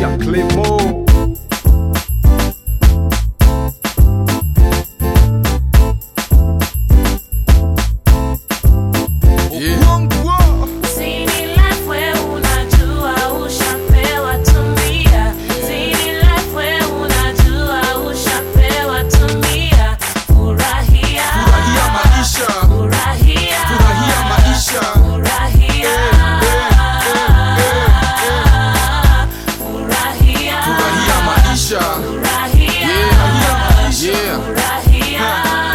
ya Clemo. Zini life we unajua ushapewa tumia. Zini life we unajua ushapewa tumia. Furahia. Furahia maisha. Furahia. Furahia maisha. Furahia. Furahia. Furahia maisha. Furahia. Yeah. Furahia.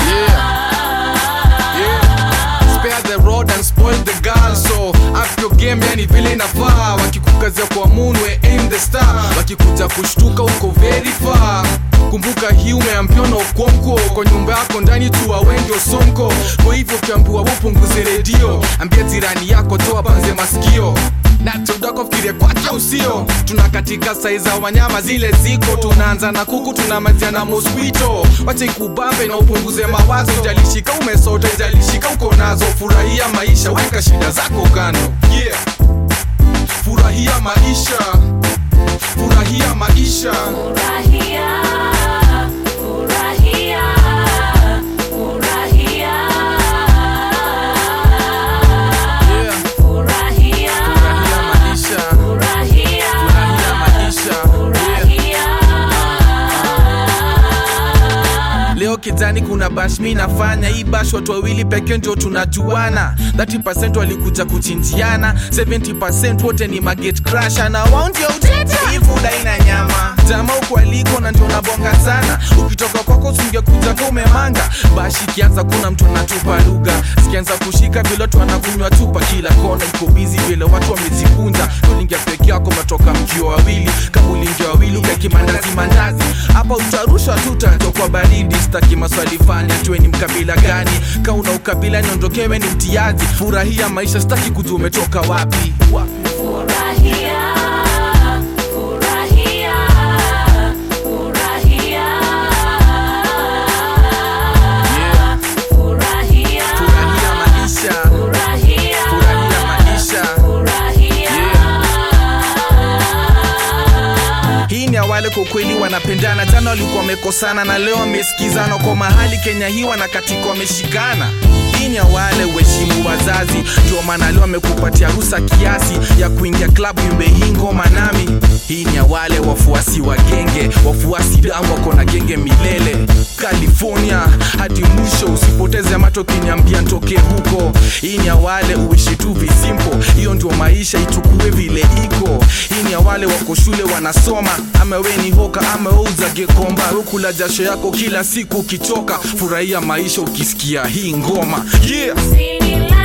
Spare the road and spoil the girl so up your game yani vile inafaa wakikukazia kwa munwe aim the star wakikuja kushtuka uko very far kumbuka hii umeambiwa na ukonko kwa nyumba yako ndani tu wengi osonko kwa hivyo ukiambiwa upunguze redio ambia jirani yako toa panze masikio na tudako fikirie kwake usio tuna katika sai za wanyama zile ziko tunaanza na kuku tunamalizia na mosquito wacha ikubambe na upunguze mawazo ijalishika umesota ijalishika uko nazo furahia maisha weka shida zako kando yeah. furahia maisha furahia maisha Furahia, furahia, furahia. yeah. Furahia, furahia maisha furahia, furahia maisha yeah. furahia. leo kijani kuna bash mi nafanya hii bash watu wawili pekee ndio tunajuana 30 walikuja kuchinjiana 70 wote ni maget crasha na wao ndio utete hii food haina nyama jama uko aliko na ndio nabonga sana ukitoka kwako usingekuja kwa umemanga bash ikianza kuna mtu anatupa lugha zikianza kushika vile watu wanakunywa tupa kila kona iko bizi vile watu wamejikunja ulingia peke yako matoka mkio wawili kama ulingia wawili ukaki mandazi mandazi hapa utarushwa tu utatokwa baridi staki maswali fani atue ni mkabila gani kauna ukabila niondokewe ni mtiazi furahia maisha staki kujua umetoka wapi Furahia, furahia, furahia. Yeah. Furahia, furahia maisha furahia, furahia maisha furahia. hii ni awale kwa ukweli wanapendana jana walikuwa wamekosana na leo wamesikizana kwa mahali kenya hii wanakatika wameshikana hii ni awale uheshimu wazazi ndio maana leo amekupatia rusa kiasi ya kuingia klabu imbe hii ngoma nami hii ni awale wafuasi wa genge wafuasi damu wako na genge milele california hadi mwisho usipoteze mato kiniambia ntoke huko hii ni awale uishi tu visimpo hiyo ndio maisha ichukue vile iko hii ni awale wako shule wanasoma ama we ni hoka ama we uzage komba ukula jasho yako kila siku ukichoka furahia maisha ukisikia hii ngoma yeah Zini life